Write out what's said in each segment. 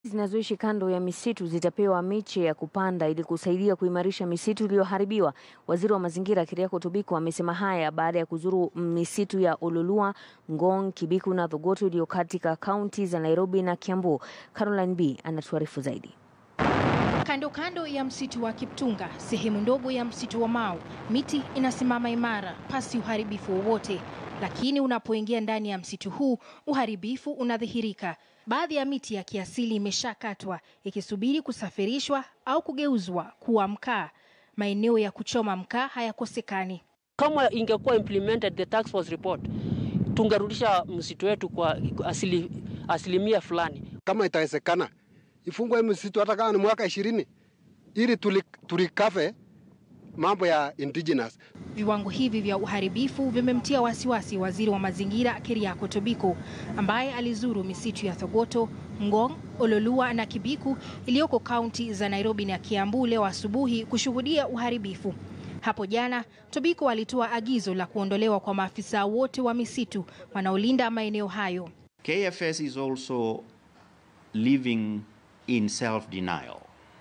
zinazoishi kando ya misitu zitapewa miche ya kupanda ili kusaidia kuimarisha misitu iliyoharibiwa. Waziri wa mazingira Keriako Tobiko amesema haya baada ya kuzuru misitu ya Ololua, Ngong, Kibiku na Thogoto iliyo katika kaunti za Nairobi na Kiambu. Caroline B anatuarifu zaidi. Kando kando ya msitu wa Kiptunga, sehemu ndogo ya msitu wa Mau, miti inasimama imara pasi uharibifu wowote, lakini unapoingia ndani ya msitu huu uharibifu unadhihirika. Baadhi ya miti ya kiasili imeshakatwa ikisubiri kusafirishwa au kugeuzwa kuwa mkaa. Maeneo ya kuchoma mkaa hayakosekani. Kama ingekuwa implemented the task force report, tungerudisha msitu wetu kwa asili, asilimia fulani. Kama itawezekana ifungwe msitu hata kama ni mwaka ishirini ili tulikafe mambo ya indigenous. Viwango hivi vya uharibifu vimemtia wasiwasi waziri wa mazingira Keriako Tobiko ambaye alizuru misitu ya Thogoto, Ngong, Ololua na Kibiku iliyoko kaunti za Nairobi na Kiambu leo asubuhi kushuhudia uharibifu. Hapo jana Tobiko alitoa agizo la kuondolewa kwa maafisa wote wa misitu wanaolinda maeneo hayo. KFS is also living in self-denial.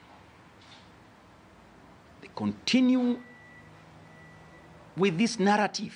They continue with this narrative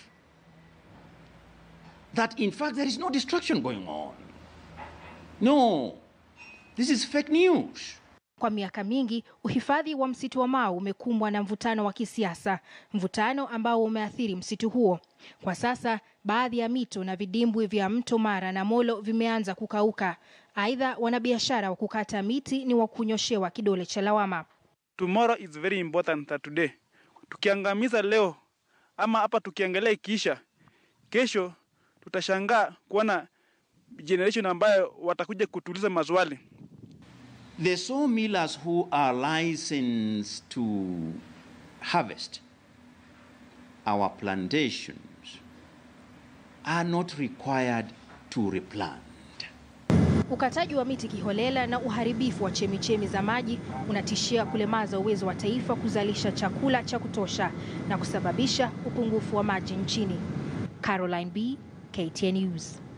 that in fact there is no destruction going on. No, this is fake news. Kwa miaka mingi uhifadhi wa msitu wa Mau umekumbwa na mvutano wa kisiasa, mvutano ambao umeathiri msitu huo. Kwa sasa baadhi ya mito na vidimbwi vya mto Mara na Molo vimeanza kukauka. Aidha, wanabiashara wa kukata miti ni wa kunyoshewa kidole cha lawama. Tomorrow is very important than today. Tukiangamiza leo ama hapa tukiangalia ikiisha, kesho tutashangaa kuona generation ambayo watakuja kutuliza maswali. The sawmillers who are licensed to harvest our plantations are not required to replant. Ukataji wa miti kiholela na uharibifu wa chemichemi za maji unatishia kulemaza uwezo wa taifa kuzalisha chakula cha kutosha na kusababisha upungufu wa maji nchini. Caroline B, KTN News.